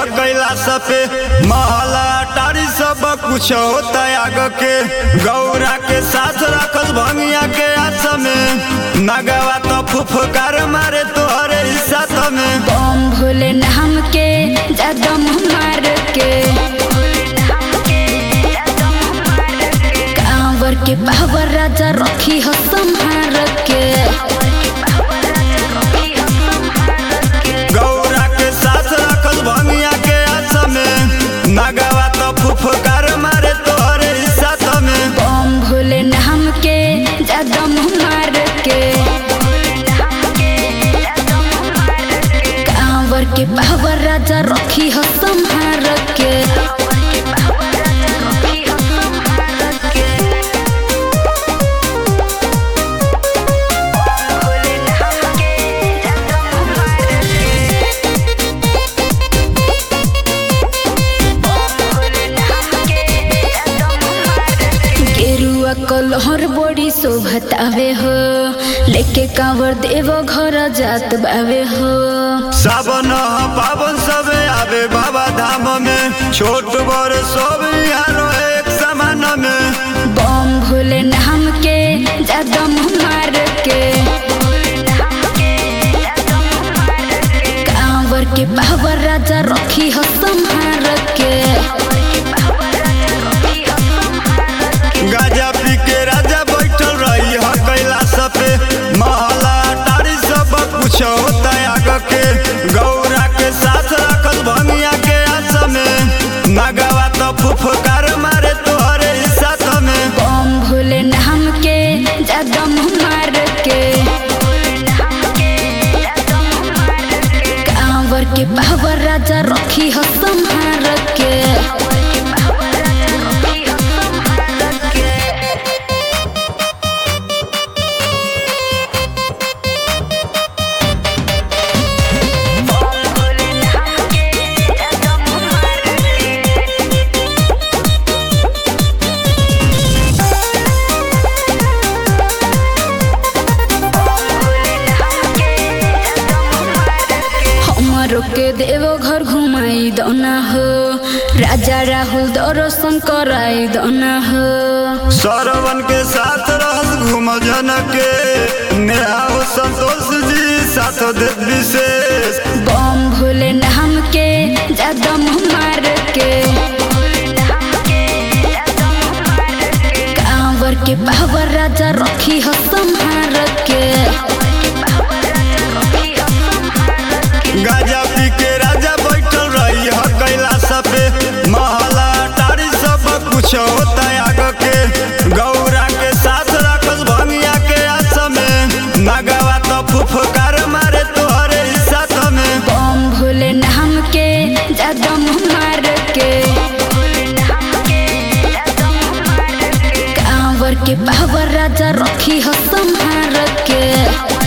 कैलाश पे महला टारी सब कुछ होता आग के गौरा के साथ रखल भंगिया के आस में नगवा तो फुफकार मारे तोहरे हिस्सा में बम भोले नाम के जदम मार के कांवर के पावर राजा रखी हो संहार के गौरा के साथ रखल भंगिया के आस में नगवा तो फुफकार मारे तोहरे हिस्सा में बम भोले नाम के जदम मार के कांवर के पावर राजा रखी हो संहार के गेरुआ कलहर बड़ी शोभतावे हो लेके कांवर देव घर जात बावे हो सावन पावन सब आवे बाबा धाम में छोट बड़ सब यारो एक समान में बम भोले नाम के जदम मार के कांवर के पावर राजा रखी हो संहार के गाजा पी के राजा बैठल रही ह कैलाश पे महला टारी सब कुछ होता आग के गौरा के साथ रखल भंगिया के आस में नगवा तो फुफकार मारे तोहरे हिस्सा में बम भोले नाम के जदम मार के कांवर के पावर राजा रखी हो संहार के हमरो के देवो घर घुमाई दना हो राजा राहुल दर्शन कराई दना हो सरवन के साथ रहस घूम जन के नेहा हो संतोष जी साथ दे विशेष बम भोले नाम के जदम मार के कांवर के पावर राजा रखी हो संहार के गाजा पी के राजा बैठल रही ह कैलाश पे महला टारी सब कुछ होता आग के गौरा के साथ रखल भंगिया के आस में नगवा तो फुफकार मारे तोहरे हिस्सा में बम भोले नाम के जदम मार के कांवर के पावर राजा रखी हो संहार के